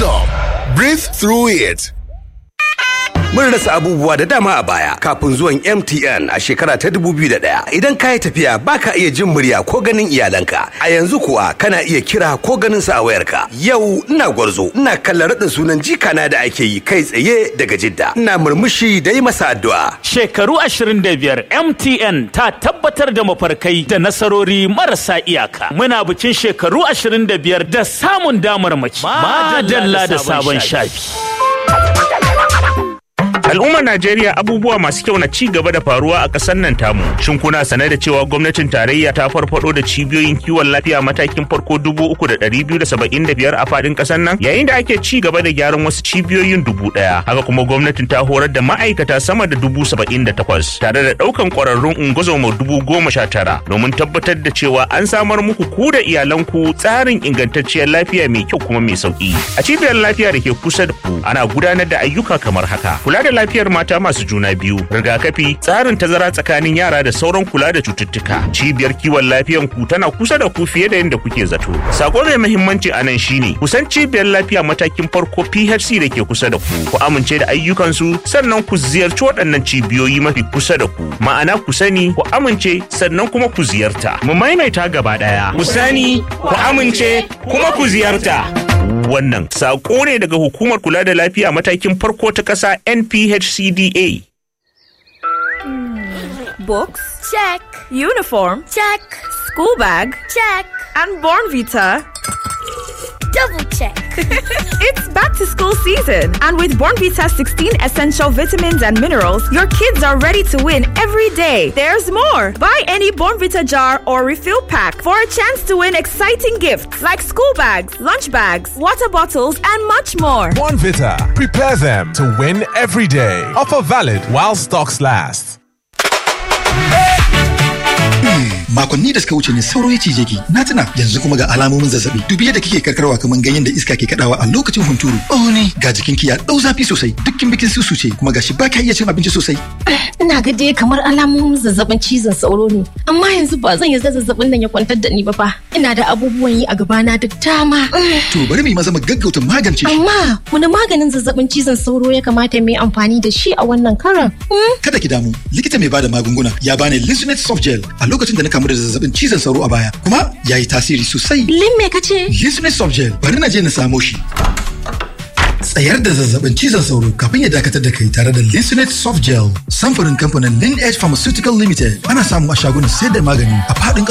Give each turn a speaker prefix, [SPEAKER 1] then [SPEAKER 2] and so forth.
[SPEAKER 1] up. Breathe through it.
[SPEAKER 2] Mun rasa abubuwa da dama a baya kafin zuwan MTN a shekara ta 2001. Idan ka yi tafiya baka iya jin murya ko ganin iyalanka. A yanzu kuwa kana iya kira ko ganin su a wayarka. Yau ina gwarzo, ina kallon raɗin sunan jikana da ake yi kai tsaye daga Jidda. Ina murmushi da yi masa addu'a.
[SPEAKER 3] Shekaru 25 MTN ta tabbatar da mafarkai da nasarori marasa iyaka. Muna bikin shekaru 25 da samun damar mace. Madalla da sabon shafi.
[SPEAKER 4] Al'ummar Najeriya abubuwa masu kyau na ci gaba da faruwa a ƙasar nan tamu. Shin kuna sane da cewa gwamnatin tarayya ta farfado da cibiyoyin kiwon lafiya matakin farko dubu uku da ɗari biyu da saba'in da biyar a faɗin ƙasar nan? Yayin da ake ci gaba da gyaran wasu cibiyoyin dubu ɗaya. Haka kuma gwamnatin ta horar da ma'aikata sama da dubu saba'in da takwas tare da ɗaukan ƙwararrun ungozoma dubu goma sha tara domin tabbatar da cewa an samar muku ku da iyalanku tsarin ingantacciyar lafiya mai kyau kuma mai sauƙi. A cibiyar lafiya da ke kusa da ku ana gudanar da ayyuka kamar haka. Kula da lafiyar mata masu juna biyu rigakafi tsarin tazara tsakanin yara da sauran kula da cututtuka cibiyar kiwon lafiyan ku tana kusa da ku fiye da yadda kuke zato sako mai muhimmanci a nan shine kusan cibiyar lafiya matakin farko phc da ke kusa da ku ku amince da ayyukansu sannan ku ziyarci waɗannan cibiyoyi mafi kusa da ku ma'ana ku sani ku amince sannan kuma ku ziyarta mu maimaita gaba ɗaya ku sani ku amince kuma ku ziyarta wannan saƙo ne daga hukumar kula da lafiya matakin farko ta ƙasa NPHCDA.
[SPEAKER 5] Books? Check. Uniform? Check. School bag? Check. And Born Vita?
[SPEAKER 6] Double check.
[SPEAKER 5] It's back to school season, and with Born Vita 16 essential vitamins and minerals, your kids are ready to win every day. There's more. Buy any Born Vita jar or refill pack for a chance to win exciting gifts like school bags, lunch bags, water bottles, and much more.
[SPEAKER 1] Bonvita. Prepare them to win every day. Offer valid while stocks last.
[SPEAKER 7] makonni da suka wuce ne sauro ya cije ki na tuna yanzu kuma ga alamomin zazzabi dubi yadda kike karkarwa kamar ganyen da iska ke kadawa a lokacin hunturu oh ne ga jikinki ya dau zafi sosai dukkin bikin susu ce kuma gashi ba ka iya cin abinci sosai
[SPEAKER 8] ina ga dai kamar alamomin zazzabin cizon sauro ne amma yanzu ba zan yarda zazzabin nan ya kwantar da ni ba fa ina da abubuwan yi a gabana duk dama
[SPEAKER 7] to bari mu yi maza mu gaggauta magance shi
[SPEAKER 8] amma wani maganin zazzabin cizon sauro ya kamata mu yi amfani da shi a wannan karan
[SPEAKER 7] kada ki damu likita mai bada magunguna ya bani Linsunet soft gel a lokacin da na kamu da zazzabin cizon sauro a baya kuma ya yi tasiri sosai
[SPEAKER 8] lin me kace
[SPEAKER 7] Linsunet soft gel bari na je na samo shi tsayar da zazzabin cizon sauro kafin ya dakatar da kai tare da Linsunet soft gel samfurin kamfanin Lin Edge Pharmaceutical Limited ana samu a shagunan sayar da magani a faɗin